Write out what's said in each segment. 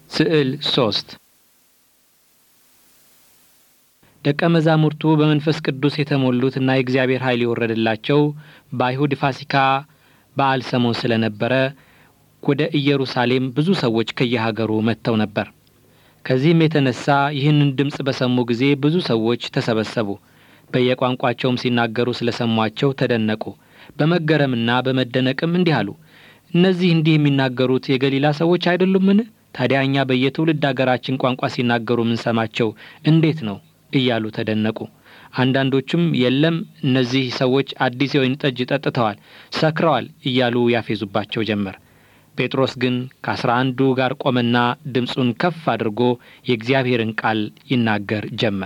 ስዕል ሶስት ደቀ መዛሙርቱ በመንፈስ ቅዱስ የተሞሉት እና የእግዚአብሔር ኃይል የወረደላቸው በአይሁድ ፋሲካ በዓል ሰሞን ስለነበረ ወደ ኢየሩሳሌም ብዙ ሰዎች ከየሀገሩ መጥተው ነበር። ከዚህም የተነሳ ይህንን ድምፅ በሰሙ ጊዜ ብዙ ሰዎች ተሰበሰቡ። በየቋንቋቸውም ሲናገሩ ስለሰሟቸው ተደነቁ። በመገረምና በመደነቅም እንዲህ አሉ፣ እነዚህ እንዲህ የሚናገሩት የገሊላ ሰዎች አይደሉምን? ታዲያ እኛ በየትውልድ አገራችን ቋንቋ ሲናገሩ የምንሰማቸው እንዴት ነው? እያሉ ተደነቁ። አንዳንዶቹም የለም እነዚህ ሰዎች አዲስ የወይን ጠጅ ጠጥተዋል፣ ሰክረዋል እያሉ ያፌዙባቸው ጀመር። ጴጥሮስ ግን ከአስራ አንዱ ጋር ቆመና ድምፁን ከፍ አድርጎ የእግዚአብሔርን ቃል ይናገር ጀመር።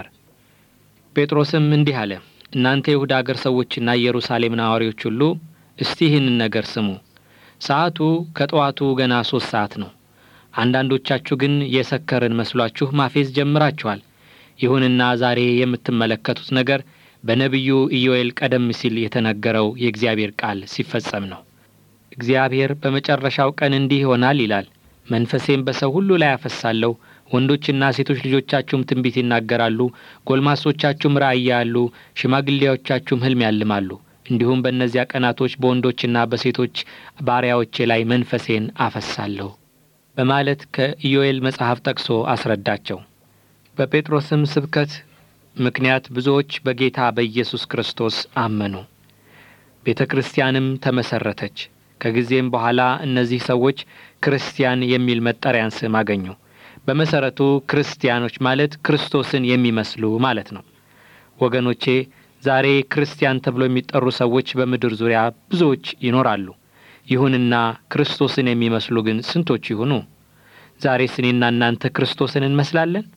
ጴጥሮስም እንዲህ አለ፣ እናንተ የይሁዳ አገር ሰዎችና ኢየሩሳሌም ነዋሪዎች ሁሉ እስቲ ይህንን ነገር ስሙ። ሰዓቱ ከጠዋቱ ገና ሦስት ሰዓት ነው። አንዳንዶቻችሁ ግን የሰከርን መስሏችሁ ማፌዝ ጀምራችኋል። ይሁንና ዛሬ የምትመለከቱት ነገር በነቢዩ ኢዮኤል ቀደም ሲል የተነገረው የእግዚአብሔር ቃል ሲፈጸም ነው። እግዚአብሔር በመጨረሻው ቀን እንዲህ ይሆናል ይላል፣ መንፈሴም በሰው ሁሉ ላይ አፈሳለሁ። ወንዶችና ሴቶች ልጆቻችሁም ትንቢት ይናገራሉ፣ ጎልማሶቻችሁም ራእይ ያያሉ፣ ሽማግሌዎቻችሁም ሕልም ያልማሉ። እንዲሁም በእነዚያ ቀናቶች በወንዶችና በሴቶች ባሪያዎቼ ላይ መንፈሴን አፈሳለሁ በማለት ከኢዮኤል መጽሐፍ ጠቅሶ አስረዳቸው። በጴጥሮስም ስብከት ምክንያት ብዙዎች በጌታ በኢየሱስ ክርስቶስ አመኑ። ቤተ ክርስቲያንም ተመሰረተች። ከጊዜም በኋላ እነዚህ ሰዎች ክርስቲያን የሚል መጠሪያን ስም አገኙ። በመሰረቱ ክርስቲያኖች ማለት ክርስቶስን የሚመስሉ ማለት ነው። ወገኖቼ ዛሬ ክርስቲያን ተብሎ የሚጠሩ ሰዎች በምድር ዙሪያ ብዙዎች ይኖራሉ። ይሁንና ክርስቶስን የሚመስሉ ግን ስንቶች ይሆኑ? ዛሬስ እኔና እናንተ ክርስቶስን እንመስላለን?